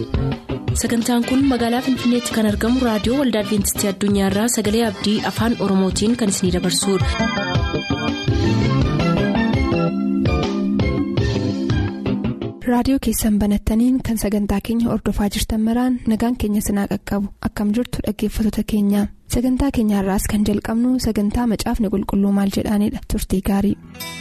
sagantaan kun magaalaa finfinneetti kan argamu raadiyoo waldaa adventistii addunyaarraa sagalee abdii afaan oromootiin kan isinidabarsudha. raadiyoo keessan banattaniin kan sagantaa keenya ordofaa jirtan maraan nagaan keenya sinaa qaqqabu akkam jirtu dhaggeeffattoota keenya sagantaa keenyaarraas kan jalqabnu sagantaa macaafni qulqulluu maal jedhaanidha turtii gaarii.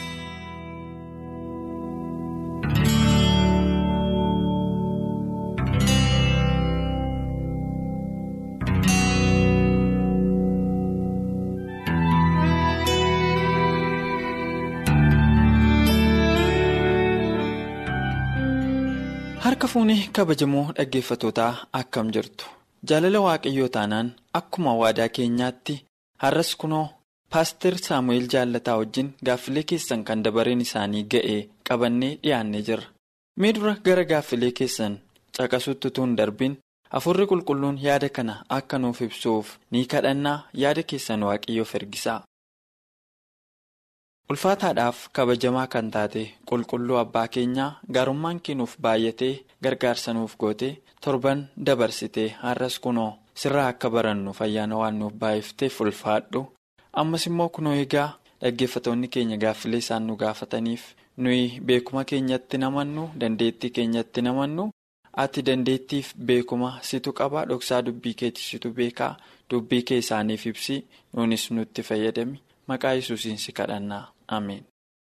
harka fuunee kabajamoo dhaggeeffatootaa akkam jirtu jaalala waaqayyoo taanaan akkuma waadaa keenyaatti har'as kunoo paaster saamu'eel jaallataa wajjin gaaffilee keessan kan dabareen isaanii ga'e qabannee dhiyaannee jirra mee dura gara gaaffilee keessan caqasutti utuu hin darbin hafuurri qulqulluun yaada kana akka nuuf ibsuuf ni kadhannaa yaada keessan waaqayyoof ergisaa. ulfaataadhaaf kabajamaa kan taate qulqulluu abbaa keenyaa gaarummaan keenuuf baay'atee gargaarsa nuuf goote torban dabarsitee har'as kunoo sirraa akka barannuuf ayyaana waan nuuf baay'ifteef ulfaadhu ammas immoo kunoo egaa dhaggeeffatoonni keenya gaaffilee isaan nu gaafataniif nuyi beekuma keenyatti namannu dandeettii keenyatti namannu ati dandeettiif beekuma situ qaba dhoksaa dubbii keetti situ beekaa dubbii kee isaaniif ibsi nuunis nutti fayyadami maqaa yesuusiin si kadhannaa. Ameen.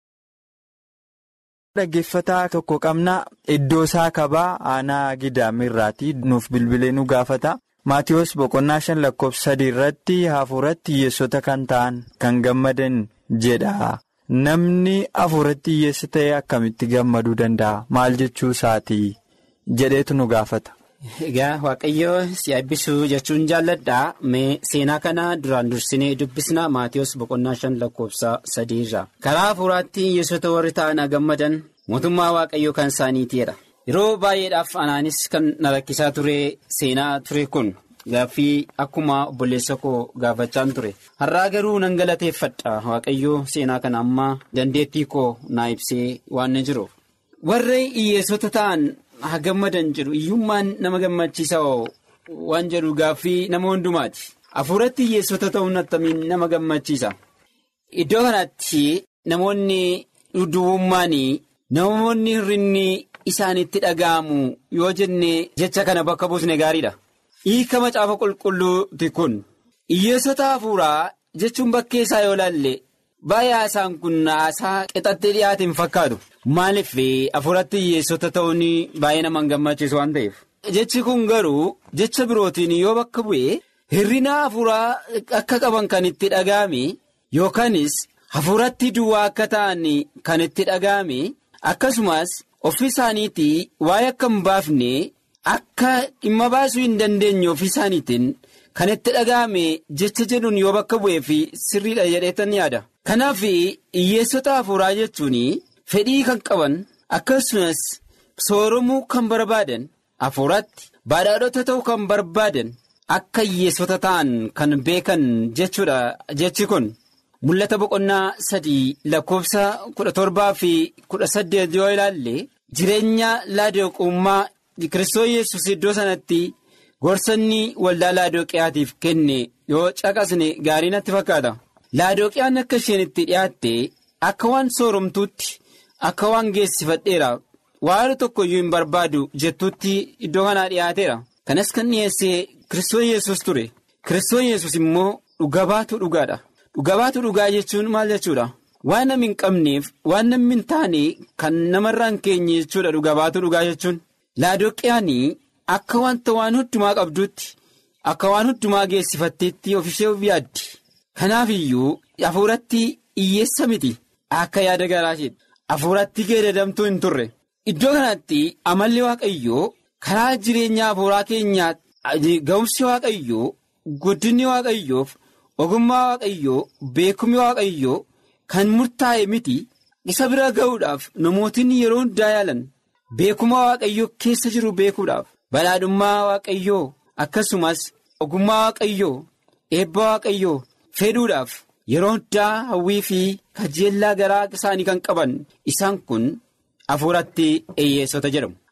Dhaggeeffataa tokko qabna iddoo isaa kabaa aanaa gidaamirraati nuuf bilbilee nu gaafata maatiyoos boqonnaa shan lakkoofsa sadii irratti hafuuratti hiyyeessota kan ta'an kan gammadan jedha namni hafuuratti hiyyeessa ta'e akkamitti gammaduu danda'a maal jechuu isaati jedheetu nu gaafata. Egaa waaqayyoo si eebbisuu jechuun jaalladhaa mee seenaa kana duraan dursinee dubbisna maatiyoos boqonnaa shan lakkoofsa sadiirra karaa hafuuraatti hiyyeessota warri ta'an gammadan mootummaa waaqayyoo kan isaaniitiidha yeroo baay'eedhaaf anaanis kan na rakkisaa ture seenaa ture kun gaaffii akkuma obboleessa koo gaafachaan ture har'aa garuu nan galateeffadha waaqayyoo seenaa kana amma dandeettii koo naa ibsee waan jiruuf warri hiyyeessota ta'an. haa gammadan jedhu iyyummaan nama gammachiisa waan jedhu gaaffii nama hundumaati hafuuratti hiyyeessota ta'uun attamiin nama gammachiisa iddoo kanatti namoonni dhudhuubummaan namoonni hirrinni isaanitti dhaga'amu yoo jenne jecha kana bakka buusne gaariidha hiika macaafa qulqulluuti kun hiyyeessota hafuuraa jechuun bakkee isaa yoo laalle baay'ee haasaan kun haasaa qixattee dhiyaate hin fakkaatu. Maaliif hafuuratti hiyyeessota ta'uun baay'ee nama gammachiisu waan ta'eef. Jechi kun garuu jecha birootiin yoo bakka bu'e hirrina hafuuraa akka qaban kan itti dhaga'ame yookaanis hafuuratti duwwaa akka ta'an kan itti dhaga'ame akkasumas ofii isaaniitii waa'ee akka hin baafne akka dhimma baasuu hin dandeenye ofii isaaniitiin kan itti dhaga'ame jecha jedhuun yoo bakka bu'ee fi sirriidha jedheetan yaada. Kanaaf hiyyeessota hafuuraa jechuun. Fedhii kan qaban akkasumas sooromuu kan barbaadan hafuuratti badhaadhota ta'uu kan barbaadan akka hiyyeessota ta'an kan beekan jechuudha jechi kun mul'ata boqonnaa sadii lakkoofsa kudha torbaa fi kudha saddeet yoo ilaalle jireenya laadooqummaa kiristoos yesus iddoo sanatti gorsanni waldaa laadooqiyaatiif kenne yoo caqasne gaarii natti fakkaata laadooqiyaan akka isheen itti dhiyaatte akka waan sooromtuutti. Akka waan geessifadheera waan tokko iyyuu hin barbaadu jettuutti iddoo kanaa dhiyaateera. Kanas kan dhiyeessee Kiristoos yesus ture. Kiristoos yesus immoo dhugabaatu dhugaadha. Dhugabaatu dhugaa jechuun maal jechuudha? Waan namni hin qabneef waan namni hin taane kan namarraa hin keenye jechuudha dhugabaatu dhugaa jechuun. Laadoqiyaanii akka wanta waan hundumaa qabduutti akka waan hundumaa geessifatteetti ofishee of yaaddi. Kanaaf iyyuu hafuuratti hiyyeessa miti akka yaada garaasheedha. Hafuuratti geeddaramtuu hin turre iddoo kanatti amalli waaqayyoo karaa jireenya hafuuraa keenyaa ga'umsi waaqayyoo guddinni waaqayyoof ogummaa waaqayyoo beekumsi waaqayyoo kan murtaa'e miti isa bira ga'uudhaaf namootni yeroo hundaa yaalan beekumsa waaqayyoo keessa jiru beekuudhaaf badhaadhummaa waaqayyoo akkasumas ogummaa waaqayyoo eebba waaqayyoo fedhuudhaaf. Yeroo hundaa hawwii fi kajeellaa garaa isaanii kan qaban isaan kun hafuuratti hiyyeessota jedhamu.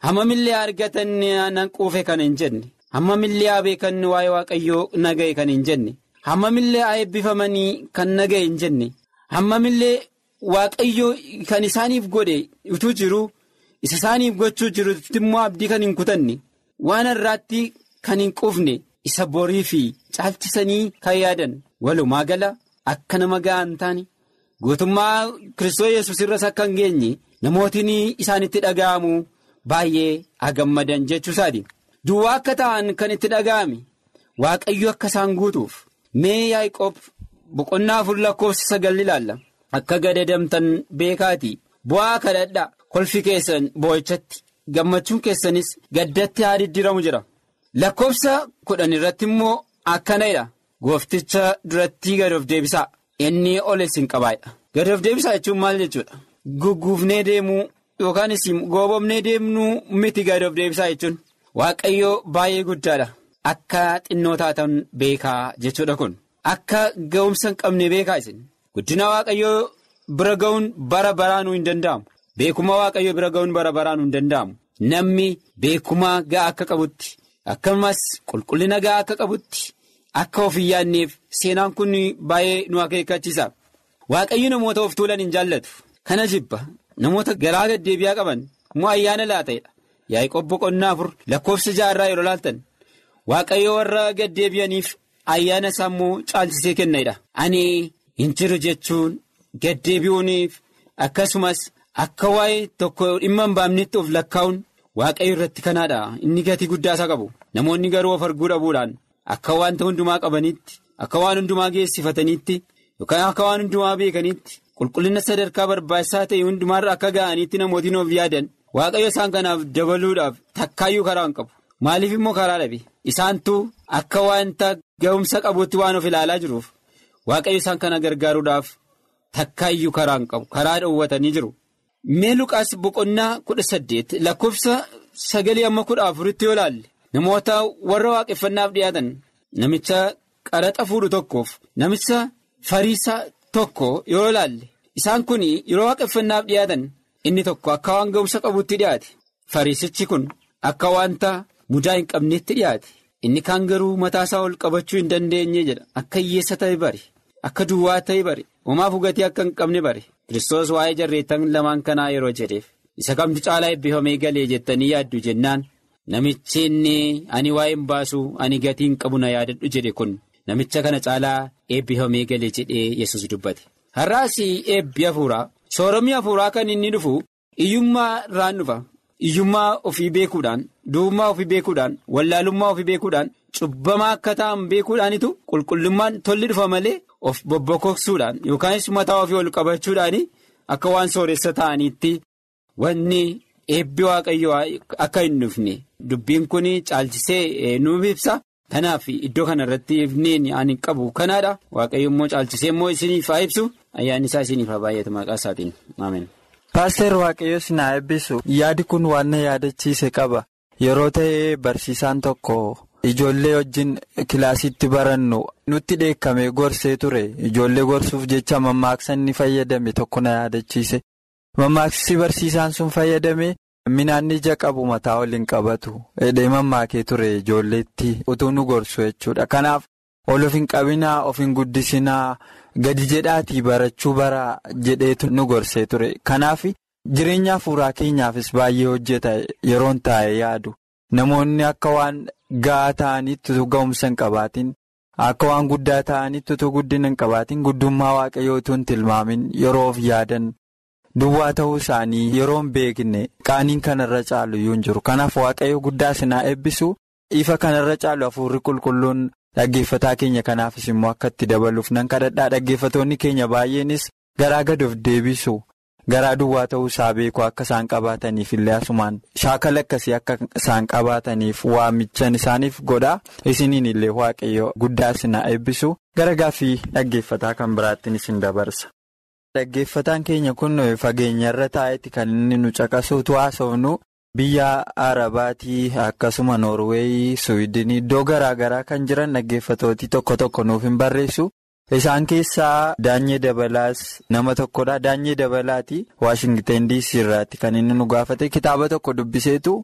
hammamillee argatan nan quufe kan hin jenne hammamillee haa beekan waa'ee waaqayyoo naga'e kan hin jenne hammamillee haa eebbifamanii kan naga'e hin jenne hammamillee waaqayyoo kan isaaniif godhe utuu jiru isa isaaniif gochuu jirutti immoo abdii kan hin kutanne waan irraatti kan hin quufne isa borii fi caalchisanii kan yaadan walumaa gala akka nama ga'an taane guutummaa kiristoos yesus irras akka hin geenye namootiin isaanitti dhaga'amu baay'ee agammadan jechuusaati duwwaa akka ta'an kan itti dhaga'ame waaqayyo akka isaan guutuuf mee yaaqoob boqonnaa afur lakkoofsa sagal ilaalla akka gadadamtan beekaati bu'aa kadhadhaa kolfi keessan boo'ichatti gammachuun keessanis gaddatti haa diddiramu jira lakkoofsa kudhan irratti immoo akkanadha goofticha duratti gad of deebisaa inni ol isin qabaadha gad of deebisaa jechuun maal jechuudha gugguufnee deemuu yookaanis goobomnee deemnuu miti gad of deebisaa jechuun waaqayyoo baay'ee guddaadha akka xinnoo taatan beekaa jechuudha kun akka ga'umsa hin qabne beekaa isin guddina waaqayyoo bira ga'uun bara baraanuu hin danda'amu beekuma waaqayyoo bira ga'uun bara baraanuu hin danda'amu namni beekuma ga'aa akka qabutti akkasumas qulqullina ga'aa akka qabutti akka of hin yaadneef seenaan kun baay'ee nu akeekkachiisa waaqayyo namoota of tuulan hin jaallatu kana jibba namoota garaa gaddeebi'aa qaban immoo ayyaana laata'edha yaaqoob boqonnaa afur lakkoofsa jaarraa yeroo laaltan waaqayyo warra gaddeebi'aniif ayyaana isaa immoo caalchisee kennedha ani hin jiru jechuun gaddeebi'uuniif akkasumas akka waa'ee tokko dhimma hin baamnetti of lakkaa'uun waaqayyo irratti kanaadha inni gatii guddaa isaa qabu namoonni garuu of arguu dhabuudhaan akka wanta hundumaa qabanitti akka waan hundumaa geessifatanitti yookaan akka waan hundumaa beekanitti qulqullina sadarkaa barbaachisaa ta'e hundumaarra akka ga'anitti namootiin of yaadan waaqayyo isaan kanaaf dabaluudhaaf takkaayyuu karaa hin qabu maaliif immoo karaa dhabe isaantu akka wanta ga'umsa qabuutti waan of ilaalaa jiruuf waaqayyo isaan kana gargaaruudhaaf takkaayyuu karaa hin qabu karaa dhoowwatanii jiru. mee luqaas boqonnaa kudha saddeet lakkoofsa sagalii amma kudha afuritti yoo laalle namoota warra waaqeffannaaf dhiyaatan namicha qaraxa fuudhu tokkoof namicha fariisaa tokko yoo laalle isaan kun yeroo waaqeffannaaf dhiyaatan inni tokko akka waan ga'umsa qabutti dhiyaate fariisichi kun akka wanta mudaa hin qabneetti dhiyaate inni kaan garuu mataasaa ol qabachuu hin dandeenye jedha akka hiyyeessa ta'e bare akka duwwaa ta'e bare homaaf hugatii akka hin qabne bare. Kiristoos waa'ee jarreettan lamaan kanaa yeroo jedheef isa kamtu caalaa eebbifamee galee jettanii yaaddu jennaan namichi inni ani waa'ee hin baasu ani gatii hin qabu na yaadadhu jedhe kun namicha kana caalaa eebbifamee galee jedhee yesus dubbate. Har'aas eebbi hafuuraa sooromii hafuuraa kan inni dhufu iyyummaa irraan dhufa iyyummaa ofii beekuudhaan du'ummaa ofii beekuudhaan wallaalummaa ofii beekuudhaan cubbamaa akka ta'an beekuudhaanitu qulqullummaan tolli dhufa malee. of bobbokoksuudhaan yookaanis mataa ofii ol qabachuudhaan akka waan sooressa ta'aniitti wanni eebbi waaqayyoo akka hin dhufne dubbiin kun caalchisee nuuf ibsa kanaaf iddoo kana irratti ifneen ani qabu kanaadha waaqayyo immoo caalchisee immoo isiniif haa ibsu ayyaanni isaa isiniif haa baay'atu maqaa isaatiin ameen. Paaster Waaqayyo sinaa eebbisu yaadi kun waan na yaadachiise qaba yeroo ta'ee barsiisaan tokko. Ijoollee wajjin kilaasitti barannu nutti dheekkamee gorsee ture ijoollee gorsuuf jecha mammaaksa inni fayyadame tokko na yaadachiise mammaaksi barsiisaan sun fayyadame minaan ija qabu mataa waliin qabatu hidhee mammaakee ture ijoolleetti utuu nu gorsu jechuudha kanaaf ol of hin qabinaa of hin guddisinaa gadi jedhaatii barachuu bara jedheetu nu gorsee ture kanaaf jireenya hafuuraa keenyaafis baay'ee hojjeta yeroon taa'e yaadu namoonni akka waan. Ga'aa ta'anitti utuu ga'umsa hin qabaatin akka waan guddaa ta'anitti utuu guddina hin qabaatin guddummaa waaqayyoo utuu hin tilmaamin yeroo of yaadan duwwaa ta'uu isaanii yeroo hin beekne qaaniin kanarra caalu iyyuu hin jiru kanaaf waaqayyo guddaa sinaa eebbisu ifa kanarra caalu hafuurri qulqulluun dhaggeeffataa keenya kanaafis immoo akka itti dabaluuf nan kadhadhaa dhaggeeffatoonni keenya baay'eenis garaa gad of deebisu. Garaa duwwaa ta'uu isaa beeku akka isaan qabaataniif illee asumaan shaakala akkasii akka isaan qabaataniif waamichan isaaniif godha isiniin illee waaqayyo guddaa sinaa eebbisu gara gaaffii dhaggeeffataa kan biraattiin isin dabarsa. Dhaggeeffataan keenya kun fageenya irra taa'etti kan inni nu caqasuutu haasofnu biyya Arabaatii akkasuma Noorweeyii Suwiidinii iddoo garaa garaa kan jiran dhaggeeffatootii tokko tokko nuuf hin barreessu. Isaan keessaa Daanyee Dabalaas nama tokkodha. Daanyee Dabalaati Waashingten DC irraatti kan inni nu gaafate kitaaba tokko dubbiseetu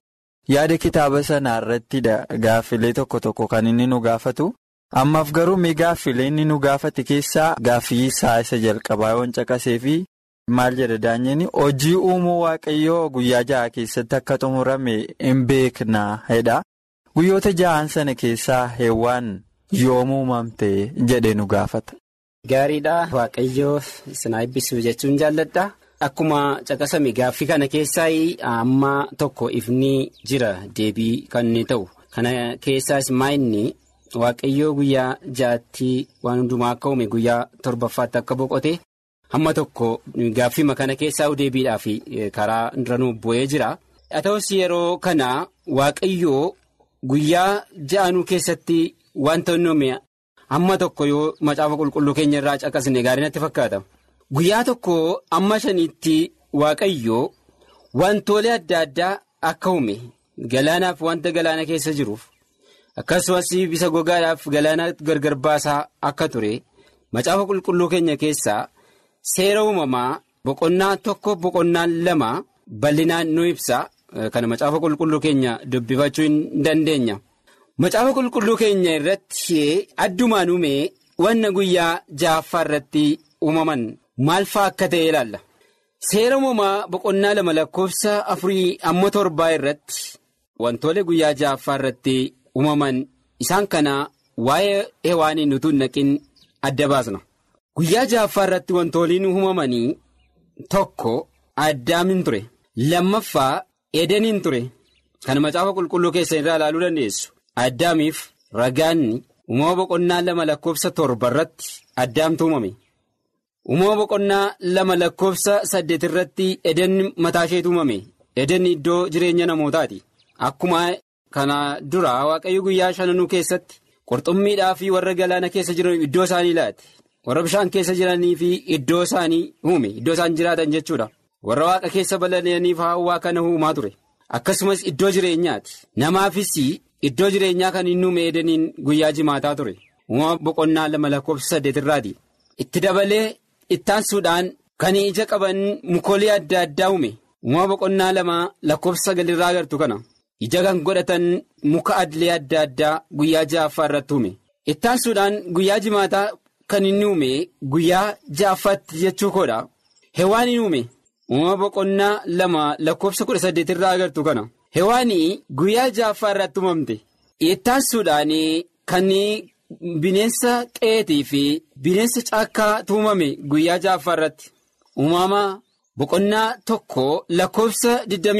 yaada kitaaba sanaa irrattidha gaaffilee tokko tokko kan inni nu gaafatu. Ammaaf garuu mee gaaffilee inni nu gaafate keessaa gaaffii isaa isa jalqabaa yoon caqasee fi maal jedha daanyeen hojii uumuu waaqayyoo guyyaa ja'a keessatti akka xumurame hin beeknaa jedha. Guyyoota ja'an sana keessaa heewwaan yoom uumamte jedhe nu gaafata. Gaariidha waaqayyoo sinaa eebbisuu jechuun jaalladha. Akkuma caqasame gaaffii kana keessaa amma tokko ifni jira deebii kan inni ta'u. Kana keessaas maa inni waaqayyoo guyyaa ja'atti waan hundumaa akka uume guyyaa torbaffaatti akka boqote hamma tokko gaaffii kana keessaa deebiidhaaf karaa duranuu bu'ee jira. Haa ta'us yeroo kana waaqayyoo guyyaa ja'anuu keessatti wanta inni uume hamma tokko yoo macaafa qulqulluu keenya irraa caqasne gaarii natti fakkaata. Guyyaa tokko amma shaniitti waaqayyoo wantoolee adda addaa akka uume galaanaaf wanta galaana keessa jiruuf akkasumas bisa gogaadhaaf galaana gargar baasaa akka ture macaafa qulqulluu keenya keessaa seera uumamaa boqonnaa tokko boqonnaa lama bal'inaan nu ibsa kana macaafa qulqulluu keenya dubbifachuu hin dandeenya. Macaafa qulqulluu keenya irratti addumaan uume wanna guyyaa ja'affaa irratti uumaman maal fa'aa akka ta'e ilaalla. Seera uumamaa boqonnaa lama lakkoofsa afurii amma torbaa irratti wantoolee guyyaa ja'affaa irratti uumaman isaan kana waa'ee hewaaniin utuu hin naqin adda baasna. Guyyaa ja'affaa irratti wantooliin uumamanii tokko addaamin ture. Lammaffaa edeniin ture. Kan macaafa qulqulluu keessan irraa ilaaluu dandeessu. Addaamiif ragaanni uumama boqonnaa lama lakkoofsa torba irratti addaamtu uumame. Uumama boqonnaa lama lakkoofsa saddeet irratti edenni mataa isheetu uumame. Edenni iddoo jireenya namootaati. Akkuma kana dura waaqayyo guyyaa shananuu keessatti qurxummiidhaa fi warra galaana keessa jiran iddoo isaanii laate. Warra bishaan keessa jiranii fi iddoo isaanii uume. Iddoo isaan jiraatan jechuudha. Warra waaqa keessa balali'aniif hawwaa kana uumaa ture. Akkasumas iddoo jireenyaati. Namaafis iddoo jireenyaa kan inni uume edeniin guyyaa jimaataa ture. Uumama boqonnaa lama lakkoofsa saddeet irraati. Itti dabalee ittaansuudhaan kan ija qaban mukoolii adda addaa uume. Uumama boqonnaa lama lakkoofsa sagalirraa agartu kana. Ija kan godhatan muka adilee adda addaa guyyaa ja'affaa irratti uume. Ittaansuudhaan guyyaa jimaataa kan inni uume guyyaa ja'affaatti jechuu koodha. Hewaaniin uume. Uumama boqonnaa lama lakkoofsa kudha saddeet irraa agartu kana. Hewaanii guyyaa ja'affaa irratti uumamte. Ittaansuudhaan kan bineensa qeetii fi bineensa caakkaa uumame guyyaa ja'affaa irratti. Uumama boqonnaa tokko lakkoofsa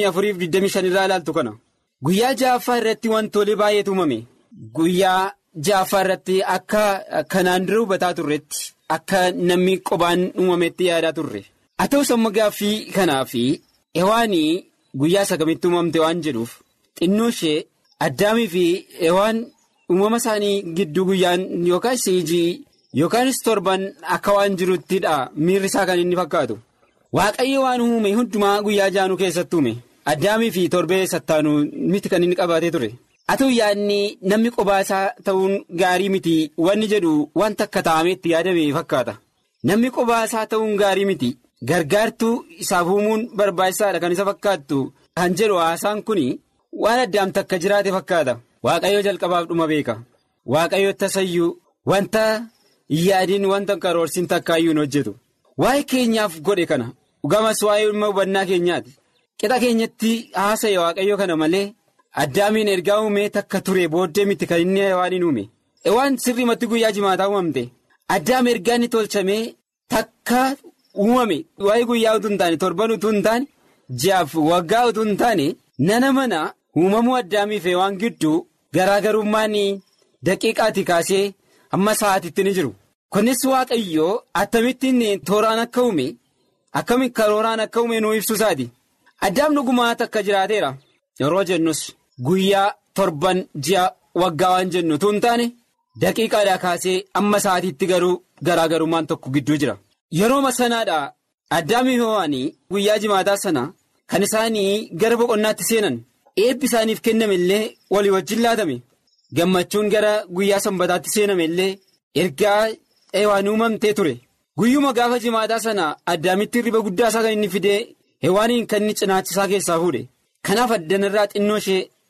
24-25 irraa ilaaltu kana. Guyyaa ja'affaa irratti wantoolee baay'eetu uumame. Guyyaa ja'affaa irratti akka kanaan dura hubataa turretti akka namni qobaan uumametti yaadaa turre. Haa ta'us amma gaaffii kanaa fi hewaanii guyyaa sagamitti uumamte waan jedhuuf xinnoo ishee addaamii fi hewaan uumama isaanii gidduu guyyaan yookaan siijii yookaanis torban akka waan jiruttidha miirri isaa kan inni fakkaatu. Waaqayyo waan uume hundumaa guyyaa jaanuu keessatti uume addaamii fi torbee sattaanuu miti kan inni qabaatee ture. Haa ta'u yaadni namni qobaa isaa ta'uun gaarii miti wanni jedhu wanta akka taa'ameetti yaadame fakkaata. Namni qobaa isaa ta'uun gaarii miti. Gargaartuu isaaf uumuun barbaachisaadha kan isa fakkaattu kan jedhu haasaan kun waan addaamta akka jiraate fakkaata. Waaqayyo jalqabaaf dhuma beeka. Waaqayyo tasayyuu wanta yaadiin wanta karoorsiin takkaayyuu hin hojjetu. Waa'ee keenyaaf godhe kana dhugamas waa'ee dhimma hubannaa keenyaati. Qixa keenyatti haasa'e waaqayyo kana malee addaamiin ergaa uumee takka ture booddee miti kan inni waan hin uume. Waan sirriimatti guyyaa jimaataa uumamte. Addaam ergaa inni tolchamee takka. uumame waa'ee guyyaa utuu hin taane torban utuu hin taane ji'aaf waggaa utuu hin taane nana mana uumamuu addaamiif waan gidduu garaagarummaan daqiiqaati kaasee hamma sa'aatitti ni jiru. Kunis waaqayyoo akkamittiin tooraan akka uume akkamitti karooraan akka uume nuu ibsu isaati. Addaam dhugumaa takka jiraateera yeroo jennus guyyaa torban ji'a waggaa waan jennu utuu hin taane daqiiqaadhaa kaasee amma sa'aatiitti garuu garaagarummaan tokko gidduu jira. Yeroo sanaadha addaamii hewaanii guyyaa jimaataa sana kan isaanii gara boqonnaatti seenan eebbi isaaniif kenname illee walii wajjin laatame gammachuun gara guyyaa sanbataatti seename illee ergaa hewaan uumamtee ture guyyuma gaafa jimaataa sana addaamitti riba guddaa isaa kan inni fidee hewaaniin kan inni cinaachisaa keessaa fuudhe kanaaf addanarraa xinnoo ishee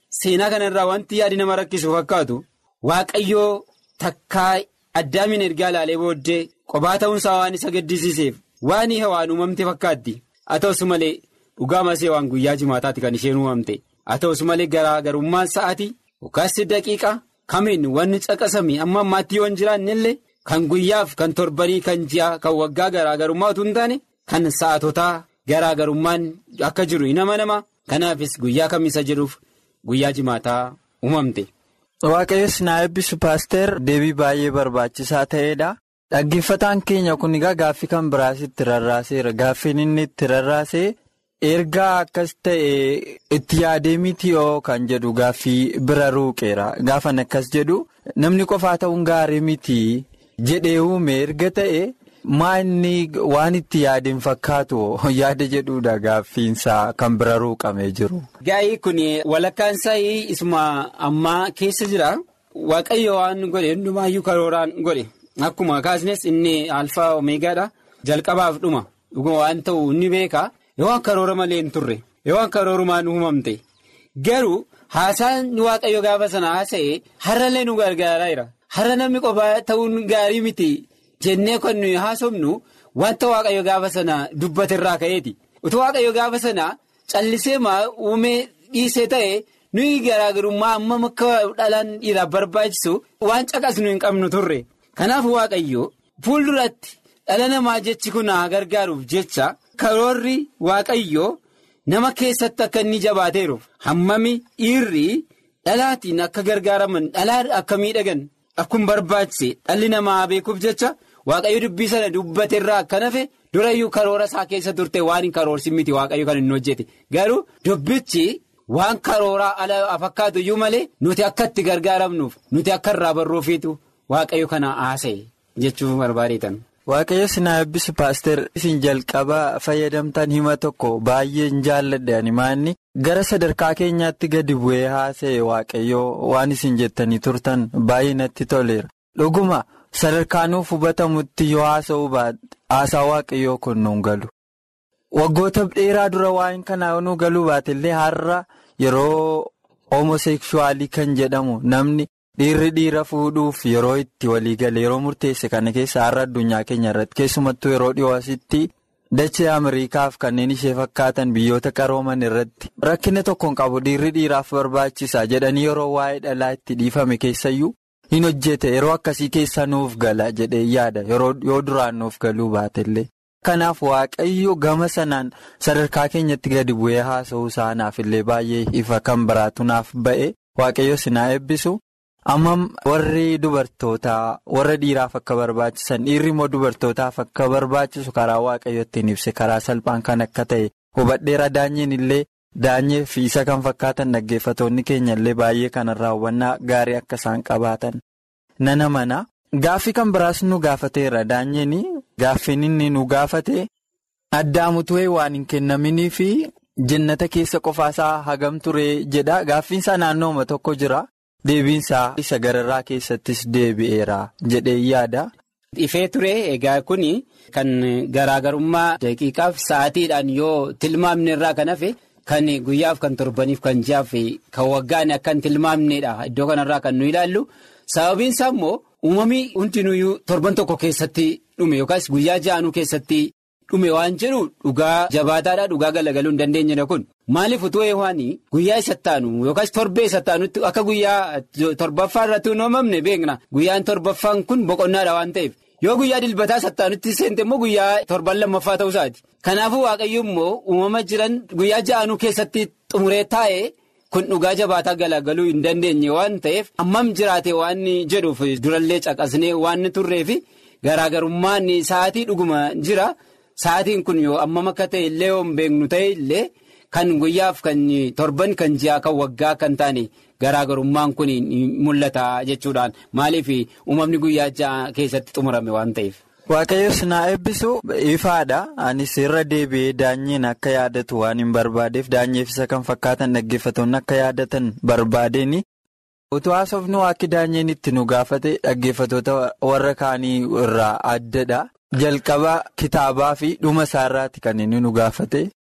seenaa kanarraa wanti yaadi nama rakkisu fakkaatu waaqayyoo takkaa addaamin ergaa ilaalee booddee qophaa ta'uunsaa waan isa gaddisiiseef waan hawaan uumamte fakkaatti haa ta'us malee dhugaa masee waan guyyaa jimaataatti kan isheen uumamte haa ta'us malee garaagarummaan sa'aatii yookaas daqiiqa kamiin wanni caqasame amma ammaatti yoo hin jiraanne illee kan guyyaaf kan torbanii kan ji'a kan waggaa garaagarummaa utuu hin taane kan sa'aatotaa garaagarummaan akka jiru hin amanama kanaafis guyyaa kamisa jedhuuf guyyaa jimaataa uumamte. Waaqayyoon na eebbisu paaster deebii baay'ee barbaachisaa ta'edha. Dhaggeeffataan keenya kun egaa gaaffii kan biraas itti rarraaseera. Gaaffiin inni itti rarraasee ergaa akkas ta'e itti yaadee miti yoo kan jedhu gaaffii bira ruuqeera. Gaafan akkas jedhu namni qofaa ta'uun gaarii miti jedhee uume erga ta'e maa inni waan itti yaadeen fakkaatu yaada jedhuudha gaaffiinsaa kan bira ruuqamee jiru. Gaa'ii kun walakkaan isaa isuma ammaa keessa jira. Waaqayyo waan godhe hundumaayyuu karooraan godhe. Akkuma kaasnes inni alfaa omeegaadha. Jalqabaaf dhuma. Dhuguma waan ta'u inni beeka. Yoo akka karoora malee hin turre. Yoo akka karoorumaan uumamte. Garuu haasaan waaqayyo gaafa sana haasa'e har'allee nu gargaaraa jira. Har'a namni qofaa ta'uun gaarii miti. Jennee kan nuyi haasofnu wanta waaqayyo gaafa sana dubbaterraa ka'eeti. Utuu waaqayyo gaafa sana callisee maa uumee dhiisee ta'e nuyi garaagarummaa amma akka dhalaan dhiiraaf barbaachisu waan caqasnu hin qabnu turre. Kanaaf waaqayyo fuulduratti dhala namaa jechi kun haa gargaaruuf jecha karoorri waaqayyo nama keessatti akka inni jabaateeruuf hammami dhiirri dhalaatiin akka gargaaraman dhalaa akka miidhagan akkuma barbaachise dhalli namaa beekuuf jecha. Waaqayyo dubbii sana dubbateerraa akka nafe durayyuu karoora isaa keessa turte waan hin karoorsin miti waaqayyo kan hin hojjete garuu dubbichi waan karooraa ala fakkaatu iyyuu malee nuti akka itti gargaaramnuuf nuti akka irraa barruufiitu waaqayyo kana haasa'e jechuun barbaadeetan. Waaqayyo sinaa eebbisu paaster isin jalqaba fayyadamtan hima tokko baay'ee hin jaalladhe animaanni gara sadarkaa keenyaatti gadi bu'ee haasa'e waaqayyo waan isin jettanii turtan baay'ee natti toleera dhuguma. Sadarkaanuuf hubatamutti yoo haasa'uu baate haasaa waaqayyoo kun nuun galu. Waggoota dheeraa dura waa'een kanaa nu galuu baate illee har'a yeroo homosekshuwaalii kan jedhamu namni dhiirri dhiira fuudhuuf yeroo itti walii gale yeroo murteesse kana keessa har'a addunyaa keenya irratti keessumattuu yeroo dhiyoo asitti dachee Ameerikaaf kanneen ishee fakkaatan biyyoota qarooman irratti rakkina tokkoon qabu dhiirri dhiiraaf barbaachisa jedhanii yeroo waa'ee dhalaa itti dhiifame keessayyuu. hin hojjete yeroo akkasii keessa nuuf gala jedhee yaada yoo duraan nuuf galuu baatellee. Kanaaf waaqayyo gama sanaan sadarkaa keenyatti gadi bu'ee haasa'uu isaanaaf illee baay'ee ifa kan biraatu naaf ba'e waaqayyo sinaa eebbisu. Amma warri dubartootaa warra dhiiraaf akka barbaachisan dhiirri immoo dubartootaaf akka barbaachisu karaa waaqayyo ittiin ibse karaa salphaan kan akka ta'e hubadheera daanyeen illee. Daanyee fi isa kan fakkaatan dhaggeeffatoonni keenya illee baay'ee kanarraa hubannaa gaarii akka isaan qabaatan nana mana gaaffii kan biraas nu gaafateera daanyeen gaaffiin inni nu gaafate addaamutu'ee waan hin kennaminii fi jannata keessa qofaasaa hagam turee jedha gaaffiinsaa naannooma tokko jira deebiinsaa isa gararraa keessattis deebi'eera jedhee yaada. Ifee ture egaa kun kan garaagarummaa daqiiqaaf sa'aatiidhaan yoo tilmaamne irraa kan hafe. Kan guyyaaf kan torbaniif kan ji'aaf kan waggaan akka hin tilmaamnedha iddoo kanarraa kan nu ilaallu sababiin isaa immoo uumamii hundinuyyuu torban tokko keessatti dhume yookaas guyyaa ja'anuu keessatti dhume waan jedhu dhugaa jabaataadha dhugaa galagaluu hin dandeenyedha kun maaliif utuu eewwaan guyyaa isa taanu yookaas torbee isa taanutti akka guyyaa torbaffaa irratti hin uumamne beekna guyyaan torbaffaan kun boqonnaadha waan ta'eef. yoo guyyaa dilbataa sattaanutti seente immoo guyyaa torban lammaffaa ta'uu isaati kanaafuu waaqayyo immoo uumama jiran guyyaa ja'anuu keessatti xumuree taa'e kun dhugaa jabaataa galagaluu hin dandeenye waan ta'eef hammam jiraate waan jedhuuf durallee caqasnee waan turreef garaagarummaan sa'aatii dhuguma jira sa'aatiin kun yoo hammam akka ta'e illee yoo hin beeknu ta'e illee kan guyyaaf kan torban kan ji'a kan waggaa kan taane. Garaagarummaan kun mul'ata jechuudhaan maaliif uumamni guyyaa ja'a keessatti xumurame waan ta'eef. Waaqayyo sinaa eebbisu ifaadha. Anis irra deebi'ee daanyeen akka yaadatu waan hin barbaadeef daanyeef isa kan fakkaatan dhaggeeffatoonni akka yaadatan barbaadeen. Utuu haasofnu akka daanyeen itti nu gaafate dhaggeeffatoota warra kaanii irraa addadha. Jalqaba kitaabaa fi dhuma isaarraati kan inni nu gaafate.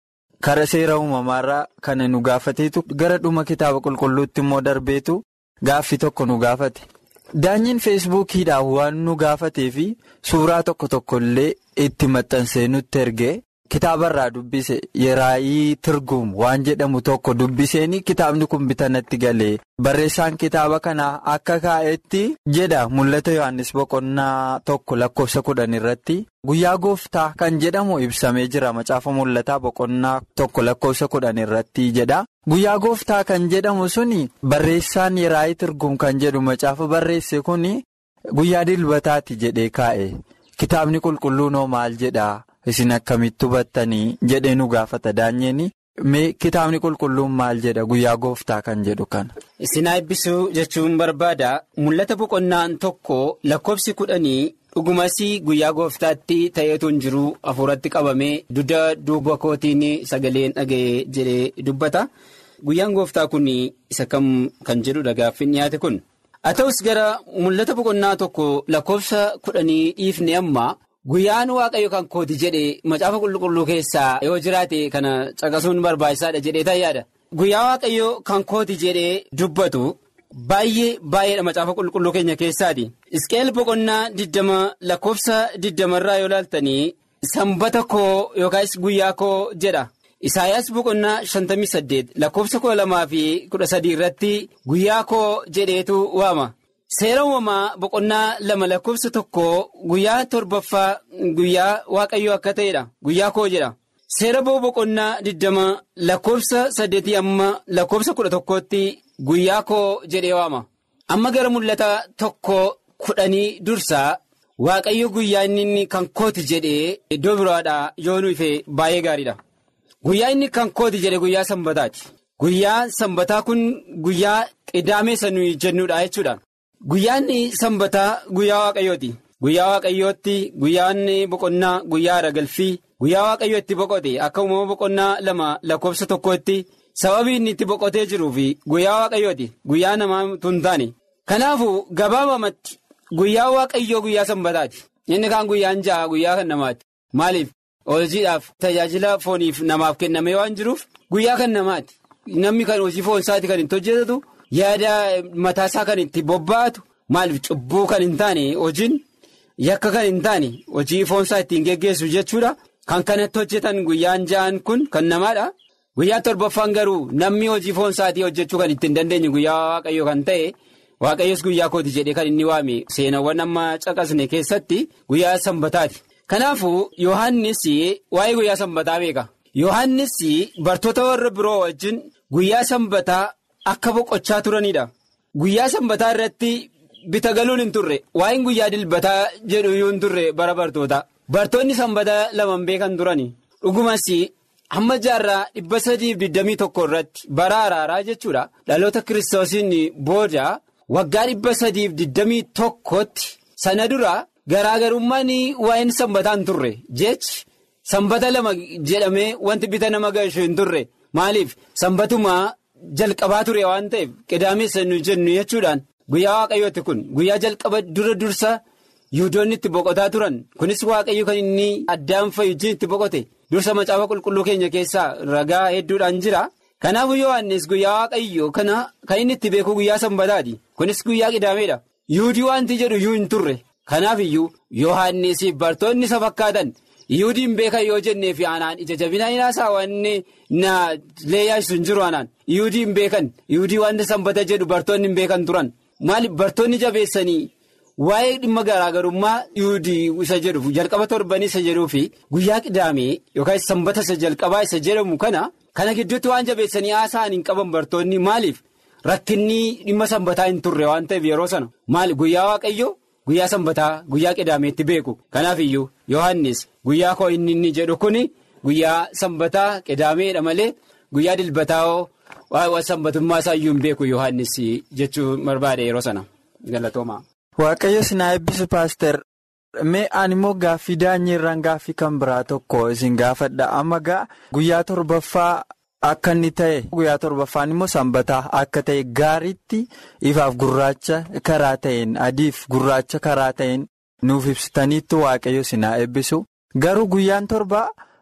kara seera uumamaarraa kana nu gaafateetu gara dhuma kitaaba qulqulluutti immoo darbeetu gaaffii tokko nu gaafate. Daanyiin feesbuukiidhaan waan nu gaafatee fi suuraa tokko tokko illee itti maxxansee nutti ergee kitaabarraa dubbise yeraayii tirguum waan jedhamu tokko dubbiseen kitaabni kun bitanatti galee barreessaan kitaaba kanaa akka kaa'etti jedha mul'ata yohannis boqonnaa tokko lakkoofsa kudhan irratti guyyaa gooftaa kan jedhamu ibsamee jira macaafa mul'ataa boqonnaa tokko lakkoofsa kudhan irratti jedha. Guyyaa gooftaa kan jedhamu suni barreessaan yeraayii tirguum kan jedhu macaafa barreesse kun guyyaa dilbataati jedhee kaa'e kitaabni qulqulluun hoo maal jedhaa isin akkamitti hubattanii jedhee nu gaafata daanyeen mee kitaabni qulqulluun maal jedha guyyaa gooftaa kan jedhu kana. Isin eebbisuu jechuun barbaada mul'ata boqonnaan tokko lakkoofsi kudhanii. dhugumas guyyaa gooftaatti ta'eetu hin jiru hafuuratti qabamee dugda duuba kootiin sagaleen dhaga'ee jedhee dubbata guyyaan gooftaa kun isa kam kan jedhudha gaaffiin dhiyaate kun haa ta'us gara mul'ata boqonnaa tokko lakkoofsa kudhanii dhiifne amma guyyaan waaqayyo kan kooti jedhe macaafa qulqulluu keessaa yoo jiraate kana caqasuun barbaachisaadha jedhee tayyaadha guyyaa waaqayyo kan kooti jedhee dubbatu. Baay'ee baay'eedha macaafa qulqulluu keenya keessaati. Isqeel boqonnaa diddama lakkoofsa diddamarraa yoo ilaaltanii sanbata koo yookaas guyyaa koo jedha. Isaayyaas boqonnaa shantamii saddeet lakkoofsa kudha lamaa fi kudha sadii irratti guyyaa koo jedheetu waama. Seera uumamaa boqonnaa lama lakkoofsa tokko guyyaa torbaffaa guyyaa waaqayyoo akka ta'edha. Guyyaa koo jedha. Seera boo boqonnaa diddama lakkoofsa saddeetii amma lakkoofsa kudha tokkootti. Guyyaa koo jedhee waama amma gara mul'ata tokko kudhanii dursaa waaqayyo guyyaa inni kan kooti jedhee iddoo biraadhaa yoo nu ife baay'ee gaariidha. Guyyaa inni kan kooti jedhe guyyaa sanbataati. Guyyaa sanbataa kun guyyaa qidaamee nuyi jennuudha jechuudha. Guyyaan sanbataa guyyaa waaqayyooti. Guyyaa waaqayyootti guyyaan boqonnaa guyyaa aragalfii guyyaa waaqayyoo itti boqote akka uumama boqonnaa lama lakkoofsa tokkootti. Sababii inni itti boqotee jiruu fi guyyaa waaqayyooti guyyaa namaa tun taane kanaafuu gabaabamatti guyyaa waaqayyoo guyyaa sanbataati inni kaan guyyaan ja'a guyyaa kan namaati maaliif hojiidhaaf tajaajila fooniif namaaf kennamee waan jiruuf guyyaa kan namaati namni kan hojii foon isaati kan itti hojjetatu yaada mataasaa kan itti bobba'atu maaliif cubbuu kan hin taane hojiin yakka kan hin taane hojii foon isaa ittiin geggeessu jechuudha kan kanatti hojjetan guyyaan ja'an kun kan namaadha. Guyyaa torbaffaan garuu namni hojii foon isaatii hojjechuu kan ittiin dandeenye guyyaa waaqayyo kan ta'e waaqayyos guyyaa kooti jedhee kan inni waame seenawwan amma caqasne keessatti guyyaa sanbataati. Kanaafuu Yohaannis waa'ee guyyaa sanbataa beeka. Yohaannis bartoota warra biroo wajjin guyyaa sanbataa akka boqochaa turanidha. Guyyaa sanbataa irratti bita galuun hin turre waa'een guyyaa dilbataa jedhu iyyuu hin turre bara bartoota. Bartoonni sanbataa lamaan beekan turani. Dhugumas. hamma jaarraa dhibba sadiif digdamii tokko irratti bara araaraa jechuudha dhaloota kiristoosiin booda waggaa dhibba sadiif digdamii tokkotti sana dura garaagarummaan waa'een sanbataa hin turre jechi sanbata lama jedhamee wanti bita nama galchu hin turre maaliif sanbatumaa jalqabaa ture waan ta'eef qidaameessa nu jennu jechuudhaan guyyaa waaqayyooti kun guyyaa jalqaba dura dursa yihudoonni itti boqotaa turan kunis waaqayyo kan inni addaan fayyujiin itti boqote. dursa macaafa qulqulluu keenya keessaa ragaa hedduudhaan jira kanaafuu yohannis guyyaa waaqayyo kana kan inni itti beeku guyyaa sanbataati kunis guyyaa qidaameedha yihudii wanti jedhu iyyuu hin turre kanaaf iyyuu yohannisiif bartoonni isa fakkaatan yihudiin beekan yoo jennee fi aanaan ija jabinaa hinaasaa wanni na leeyyaasisu hin jiru aanaan yihudiin beekan yihudii wanti sanbata jedhu bartoonni hin beekan turan maaliif bartoonni jabeessanii. Waa'ee dhimma garaagarummaa yuudii isa jedhuuf jalqaba torbanii isa jedhuu fi guyyaa qidaamee yookaan sanbata isa jalqabaa isa jedhamu kana kana gidduutti waan jabeessanii haasa'an hin qaban bartoonni maaliif rakkinni dhimma sanbataa hin turre waan ta'eef yeroo sana maali guyyaa waaqayyo guyyaa sanbataa guyyaa qidaameetti beeku kanaaf iyyuu yohannis guyyaa koo inni inni jedhu kun guyyaa sanbataa qidaameedha malee guyyaa dilbataa waa'ee sanbatummaa isaa iyyuu hin beeku yohannis jechuu barbaade yeroo sana galatooma. Waaqayyo sinaa eebbisu paaster mee ani immoo gaaffii daanyiirraan gaaffii kan biraa tokko isin gaafadha amma gaa guyyaa torbaffaa akka inni ta'e guyyaa torbaffaan immoo sanbataa akka ta'e gaariitti ifaaf gurraacha karaa ta'een adiif gurraacha karaa ta'een nuuf ibsitaniitti waaqayyo sinaa eebbisu garuu guyyaan torbaa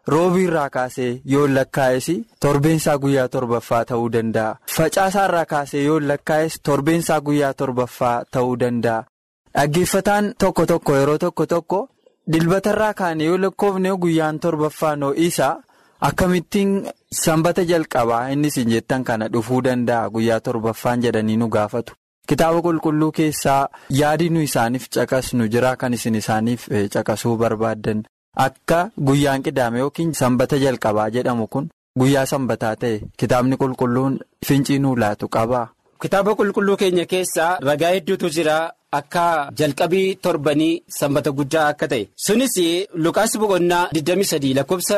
roobiirraa kaasee yoo lakkaa'es torbeensaa guyyaa torbaffaa ta'uu danda'a. Facaasaarraa kaasee yoo lakkaa'es torbeensaa guyyaa torbaffaa ta'uu danda'a. Dhaggeeffataan tokko tokko yeroo tokko tokko dilbatarraa kaane yoo lakkoofne guyyaan torbaffaa noo'isaa akkamittiin sanbata jalqabaa innis hin jettan kana dhufuu danda'a guyyaa torbaffaan jedhanii nu gaafatu. Kitaaba qulqulluu keessaa yaadi nu isaaniif caqasnu jira kan isin isaaniif caqasuu barbaaddan akka guyyaan qidaame yookiin sanbata jalqabaa jedhamu kun guyyaa sanbataa ta'e kitaabni qulqulluun fincii nuu laatu qaba. Kitaaba qulqulluu keenya keessaa ragaa hedduutu jira akka jalqabii torbanii sanbata guddaa akka ta'e sunis lukaas boqonnaa 23 lakkoofsa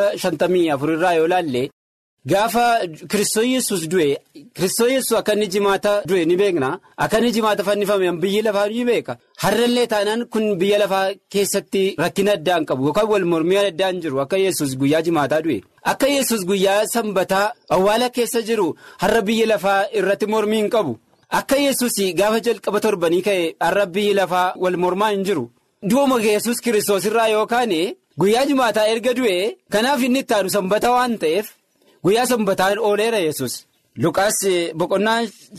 54 irraa yoo laalle. Gaafa Kiristoos yesus du'e Kiristoos yesus akka inni jimaata du'e ni beekna akka inni jimaata fannifame biyyi lafaa ni beeka har'allee taanaan kun biyya lafaa keessatti rakkina addaa hin qabu yookaan wal mormii addaa hin jiru akka yesus guyyaa jimaataa du'e akka yesus guyyaa sanbataa awwaala keessa jiru har'a biyya lafaa irratti mormii hin qabu akka yesus gaafa jalqaba torbanii ka'e har'a biyyi lafaa wal mormaa hin jiru du'uma yesus Kiristoos irraa yookaan guyyaa jimaataa erga du'e kanaaf inni itti aanu sanbata waan ta'eef. Guyyaa sanbataan ooleera yesus Luqaas boqonnaa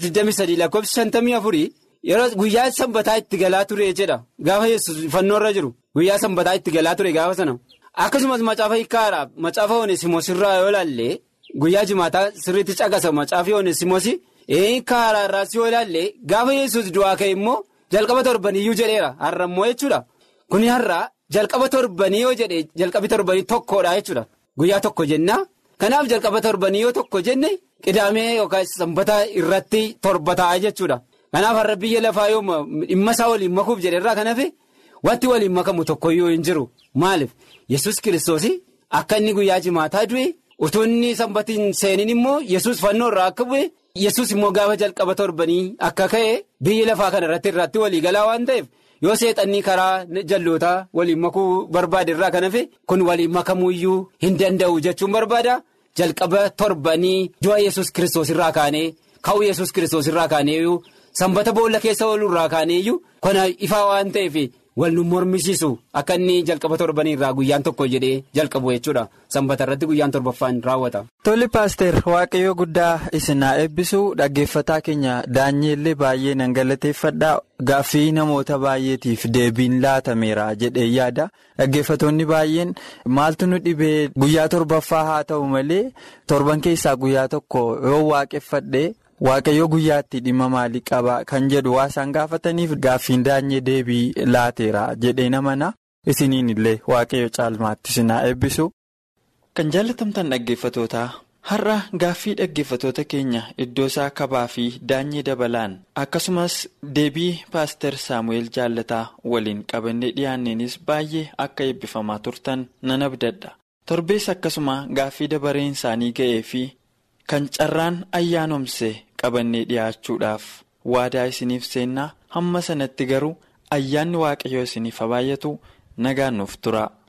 23 lakkoofsa 54 yeroo guyyaa sanbataa itti galaa ture jedha gaafa yesus fannoorra jiru guyyaa sanbataa itti galaa ture gaafa sana akkasumas macaafa hiikkaadha macaafa oneesimoos irraa yoo ilaalle guyyaa jimaataa sirriitti caqasa macaafa oneesimoos hiikkaadha irraas yoo ilaalle gaafa yesus du'aa ka'e immoo jalqaba torbaniyyuu jedheera har'a immoo jechuudha kuni har'a jalqaba torbanii yoo jedhe jalqabi torbanii tokkodha jechuudha guyyaa tokko jennaa. Kanaaf jalqaba torbanii yoo tokko jenne qidaamee yookaan sanbata irratti torba ta'a jechuudha. Kanaaf har'a biyya lafaa yoo dhimma isaa waliin makuuf jedherraa kan hafe wanti waliin makamu tokkoyyuu hin jiru. Maaliif yesus kiristoos akka inni guyyaa jimaataa du'e utuu inni sanbatiin seeniin immoo yesus fannoo irraa akka bu'e yesus immoo gaafa jalqaba torbanii akka ka'e biyya lafaa kana irratti irratti walii galaa waan ta'eef. yoo seexannii karaa jallootaa waliin makuu barbaade irraa kan hafe kun waliin makamuuyyuu hin danda'u jechuun barbaada jalqaba torbanii du'a yesus kiristoos irraa kaanee ka'uu yesus kiristoos irraa kaaneeyyuu sanbata boolla keessa ooluu irraa kaaneeyyuu kana ifaa waan ta'eef wal nu mormisiisu akka inni jalqaba torbanii irraa guyyaan tokko jedhee jalqabu jechuudha sanbata irratti guyyaan torbaffaan raawwata. Tole paaster waaqayyoo guddaa isin haa eebbisu dhaggeeffataa keenya daanyeellee baay'ee nan galateeffadhaa gaaffii namoota baay'eetiif deebiin laatameera jedhee yaada dhaggeeffatoonni baay'een maaltu nu dhibee guyyaa torbaffaa haa ta'u malee torban keessaa guyyaa tokko yoo waaqeffadhe. Waaqayyo guyyaatti dhimma maalii qaba kan jedhu waa isaan gaafataniif gaaffiin daanyee deebii laateera jedhee namana isiniin illee waaqayyo caalmaatti isin haa eebbisu. Kan jaallatamtan dhaggeeffatootaa har'a gaaffii dhaggeeffatoota keenya iddoo isaa kabaa fi daanyee dabalaan akkasumas deebii paaster saamu'eel jaallataa waliin qabannee dhiyaanneenis baay'ee akka eebbifamaa turtan nan abdadha torbees akkasuma gaaffii dabareen isaanii ga'ee fi. Kan carraan ayyaanomse qabannee dhiyaachuudhaaf waadaa isiniif seennaa hamma sanatti garuu ayyaanni waaqayyoo isiniif haa baay'atu nagaan nuuf tura.